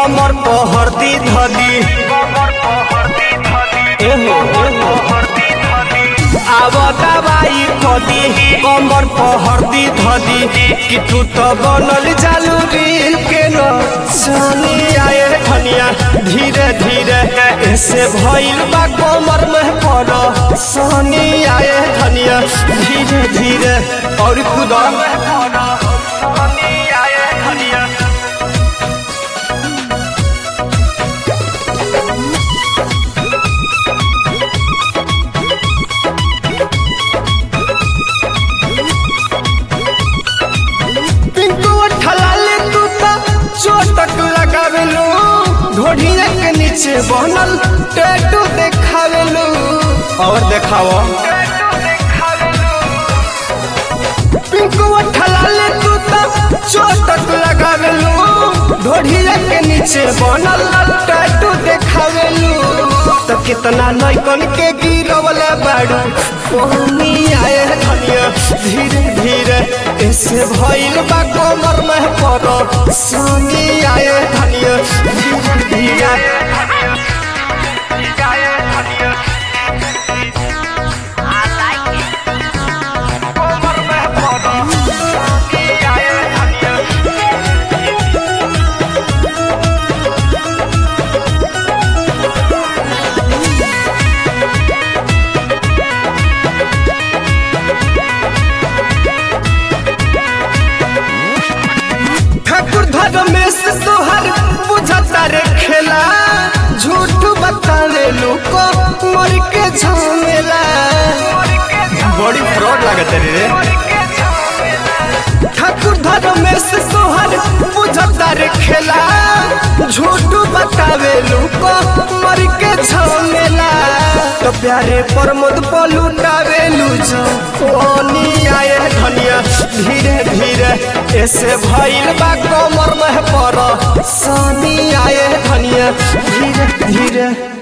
कमर पहरती धदी एहो एहो आव दवाई कदी कमर पहरती धदी कि तू तो बनल जालू रील के न सानी आए धनिया धीरे धीरे ऐसे भइल बा कमर में पड़ सानी आए धनिया धीरे धीरे और खुदा पिंकू ठलाले तू तो चोटक लगावेलू ढोढ़िया के नीचे बनल टैटू देखावेलू और देखाओ पिंकू ठलाले तू तो चोटक लगावेलू ढोढ़िया के नीचे बनल टैटू देखावेलू तो कितना नैकन के गिरवले बाड़ू पानी आए धनिया धीरे धीरे ऐसे भइल बा कमर में पड़ सानी आए धनिया धीरे धीरे कमर में पड़ सानी आए धनिया ठाकुर धर्मेश तोहर बुझता रे खेला झूठ बतावे लोग मर के झमेला बड़ी फ्रॉड लागत रे ठाकुर धर्मेश तोहर बुझता रे खेला झूठ बतावे लोग मर के झमेला तो प्यारे प्रमोद पलुटावे लूझो पानी आए धनिया धीरे धीरे ऐसे भइल बा कमर में पड़ सानी आए धनिया धीरे धीरे